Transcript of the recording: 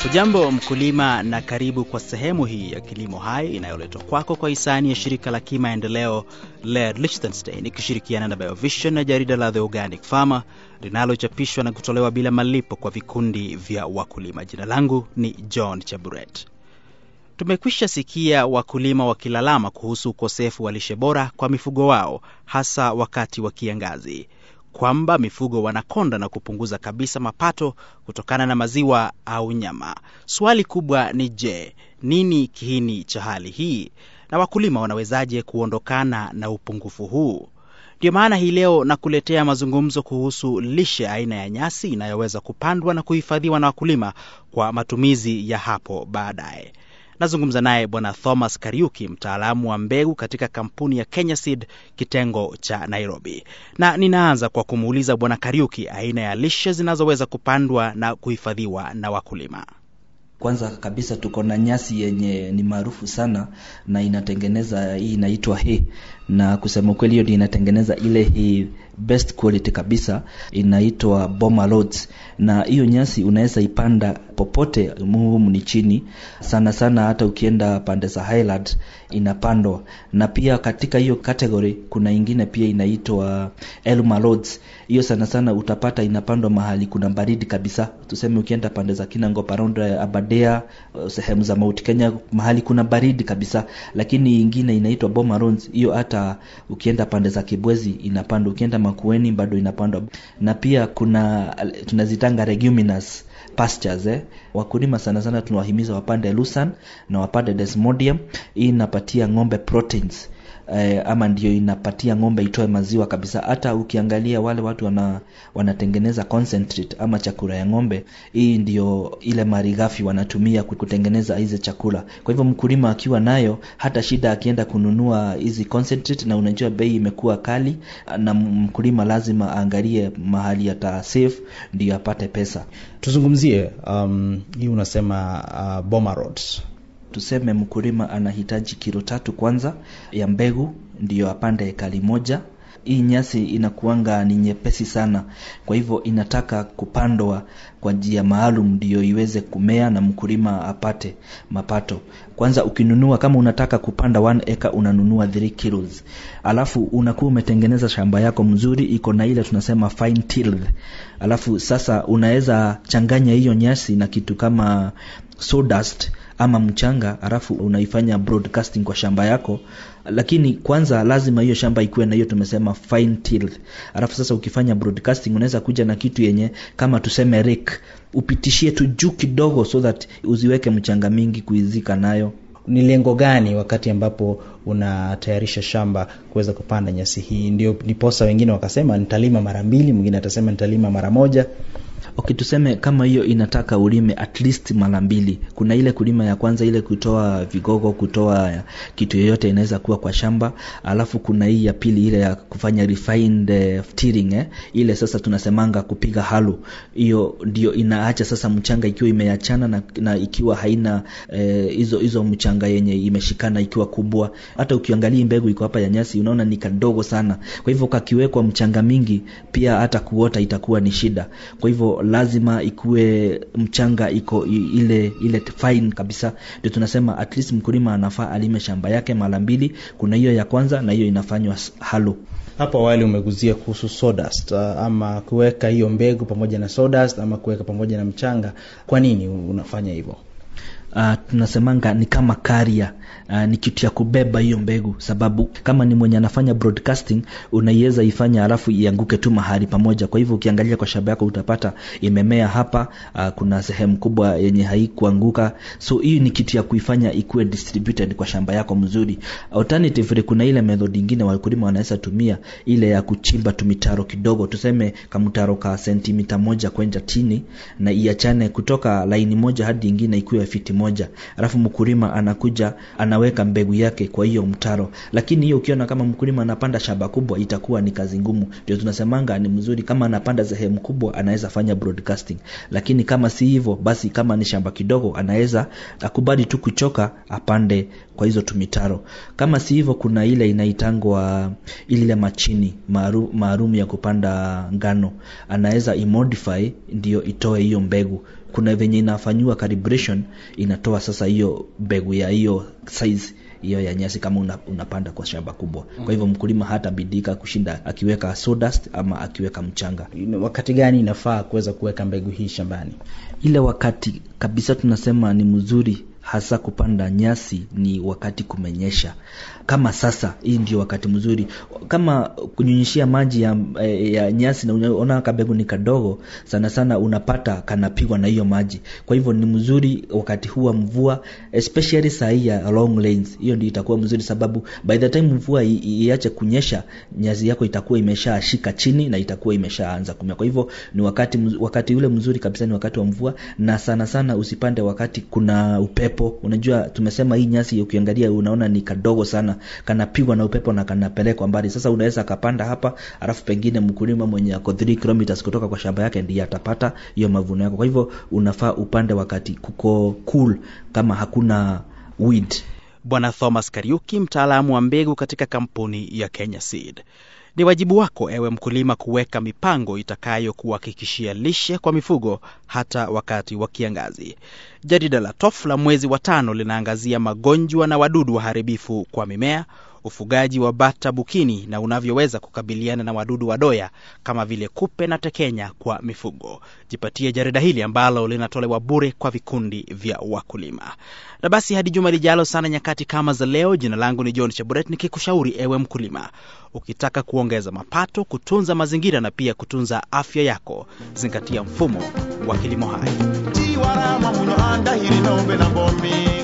Hujambo mkulima, na karibu kwa sehemu hii ya Kilimo Hai inayoletwa kwako kwa hisani ya shirika la kimaendeleo LED Liechtenstein ikishirikiana na Biovision na jarida la The Organic Farmer linalochapishwa na kutolewa bila malipo kwa vikundi vya wakulima. Jina langu ni John Chaburet. Tumekwisha sikia wakulima wakilalama kuhusu ukosefu wa lishe bora kwa mifugo wao, hasa wakati wa kiangazi, kwamba mifugo wanakonda na kupunguza kabisa mapato kutokana na maziwa au nyama. Swali kubwa ni je, nini kiini cha hali hii na wakulima wanawezaje kuondokana na upungufu huu? Ndio maana hii leo nakuletea mazungumzo kuhusu lishe aina ya nyasi inayoweza kupandwa na kuhifadhiwa na wakulima kwa matumizi ya hapo baadaye. Nazungumza naye Bwana Thomas Kariuki, mtaalamu wa mbegu katika kampuni ya Kenya Seed kitengo cha Nairobi, na ninaanza kwa kumuuliza Bwana Kariuki aina ya lishe zinazoweza kupandwa na kuhifadhiwa na wakulima. Kwanza kabisa tuko na nyasi yenye ni maarufu sana na inatengeneza hii inaitwa hay, na kusema kweli hiyo ndio inatengeneza ile hay best quality kabisa inaitwa Boma Lords, na hiyo nyasi unaweza ipanda popote muhumu ni chini sana sana, hata ukienda pande za Highland inapandwa, na pia katika hiyo category kuna ingine pia inaitwa Elma Lords. Hiyo sana sana utapata inapandwa mahali kuna baridi kabisa, tuseme ukienda pande za Kinangop around Aberdare, sehemu za Mount Kenya, mahali kuna baridi kabisa, lakini ingine inaitwa Boma Lords. Hiyo hata ukienda pande za Kibwezi inapandwa, ukienda Makueni bado inapandwa, na pia kuna tunazitanga leguminous pastures eh. Wakulima sana sana tunawahimiza wapande Lucan na wapande Desmodium. Hii inapatia ng'ombe proteins eh, ama ndio inapatia ng'ombe itoe maziwa kabisa. Hata ukiangalia wale watu wana, wanatengeneza concentrate ama chakula ya ng'ombe, hii ndio ile malighafi wanatumia kutengeneza hizi chakula. Kwa hivyo mkulima akiwa nayo, hata shida akienda kununua hizi concentrate, na unajua bei imekuwa kali, na mkulima lazima aangalie mahali ata save ndio apate pesa. Tuzungumzie um, hii unasema uh, Boma Rods tuseme mkulima anahitaji kilo tatu kwanza ya mbegu ndiyo apande ekari moja. Hii nyasi inakuanga ni nyepesi sana, kwa hivyo inataka kupandwa kwa njia maalum ndiyo iweze kumea na mkulima apate mapato. Kwanza ukinunua, kama unataka kupanda 1 acre unanunua 3 kilos, alafu unakuwa umetengeneza shamba yako mzuri, iko na ile tunasema fine tilled. Alafu sasa unaweza changanya hiyo nyasi na kitu kama sawdust ama mchanga, alafu unaifanya broadcasting kwa shamba yako, lakini kwanza lazima hiyo shamba ikuwe na hiyo tumesema fine tilled. Alafu sasa ukifanya broadcasting, unaweza kuja na kitu yenye kama tuseme rake, upitishie tu juu kidogo, so that uziweke mchanga mingi kuizika nayo. Ni lengo gani wakati ambapo unatayarisha shamba kuweza kupanda nyasi hii? Ndio niposa wengine wakasema nitalima mara mbili, mwingine atasema nitalima mara moja. Okay, tuseme kama hiyo inataka ulime at least mara mbili. Kuna ile kulima ya kwanza, ile kutoa vigogo, kutoa kitu yoyote inaweza kuwa kwa shamba, alafu kuna hii ya pili, ile ya kufanya refined uh, tilling eh. Ile sasa tunasemanga kupiga halo, hiyo ndio inaacha sasa mchanga ikiwa imeachana na, na ikiwa haina hizo eh, hizo mchanga yenye imeshikana ikiwa kubwa. Hata ukiangalia mbegu iko hapa ya nyasi, unaona ni kadogo sana. Kwa hivyo kakiwekwa mchanga mingi, pia hata kuota itakuwa ni shida. Kwa hivyo lazima ikuwe mchanga iko ile ile fine kabisa, ndio tunasema at least mkulima anafaa alime shamba yake mara mbili. Kuna hiyo ya kwanza na hiyo inafanywa halo. Hapo awali umeguzia kuhusu sawdust, ama kuweka hiyo mbegu pamoja na sawdust ama kuweka pamoja na mchanga. Kwa nini unafanya hivyo? Uh, tunasemanga ni kama karia uh, ni kitu ya kubeba hiyo mbegu, sababu kama ni mwenye anafanya broadcasting unaiweza ifanya alafu ianguke tu mahali pamoja. Kwa hivyo ukiangalia kwa shamba yako utapata imemea hapa, uh, kuna sehemu kubwa yenye haikuanguka, so hii ni kitu ya kuifanya ikuwe distributed kwa shamba yako mzuri. Alternatively, kuna ile method nyingine wakulima wanaweza tumia ile ya kuchimba tumitaro kidogo, tuseme kamtaro ka sentimita moja kwenda chini, na iachane kutoka laini moja hadi nyingine ikuwe fiti moja, alafu mkulima anakuja anaweka mbegu yake kwa hiyo mtaro. Lakini hiyo ukiona kama mkulima anapanda shamba kubwa, itakuwa ni kazi ngumu. Ndio tunasemanga ni mzuri kama anapanda sehemu kubwa, anaweza fanya broadcasting, lakini kama si hivyo, basi kama ni shamba kidogo, anaweza akubali tu kuchoka, apande kwa hizo tumitaro. Kama si hivyo, kuna ile inaitangwa ile machini maalum ya kupanda ngano, anaweza imodify ndio itoe hiyo mbegu kuna venye inafanyiwa calibration inatoa sasa hiyo mbegu ya hiyo size hiyo ya nyasi kama una, unapanda kwa shamba kubwa kwa hivyo mkulima hata bidika kushinda akiweka sawdust ama akiweka mchanga wakati gani inafaa kuweza kuweka mbegu hii shambani ile wakati kabisa tunasema ni mzuri hasa kupanda nyasi ni wakati kumenyesha kama sasa hii ndio wakati mzuri kama kunyunyishia maji ya, ya nyasi na unaona kabegu ni kadogo sana sana unapata kanapigwa na hiyo maji kwa hivyo ni mzuri wakati huu wa mvua especially saa hii ya long lanes hiyo ndio itakuwa mzuri sababu by the time mvua iache kunyesha nyasi yako itakuwa imeshashika chini na itakuwa imeshaanza kumea kwa hivyo ni wakati wakati ule mzuri kabisa ni wakati wa mvua na sana sana usipande wakati kuna upepo unajua tumesema hii nyasi ukiangalia unaona ni kadogo sana kanapigwa na upepo na kanapelekwa mbali sasa unaweza akapanda hapa alafu pengine mkulima mwenye ako 3 kilometers kutoka kwa shamba yake ndiye atapata hiyo mavuno yako kwa hivyo unafaa upande wakati kuko cool kama hakuna weed bwana thomas kariuki mtaalamu wa mbegu katika kampuni ya kenya seed ni wajibu wako ewe mkulima kuweka mipango itakayokuhakikishia lishe kwa mifugo hata wakati wa kiangazi jarida la tof la mwezi wa tano linaangazia magonjwa na wadudu waharibifu kwa mimea ufugaji wa bata bukini na unavyoweza kukabiliana na wadudu wadoya kama vile kupe na tekenya kwa mifugo jipatie jarida hili ambalo linatolewa bure kwa vikundi vya wakulima na basi hadi juma lijalo sana nyakati kama za leo jina langu ni john chaburet nikikushauri ewe mkulima ukitaka kuongeza mapato kutunza mazingira na pia kutunza afya yako zingatia mfumo wa kilimo hai tiwarama muno andahiri nombe na bomi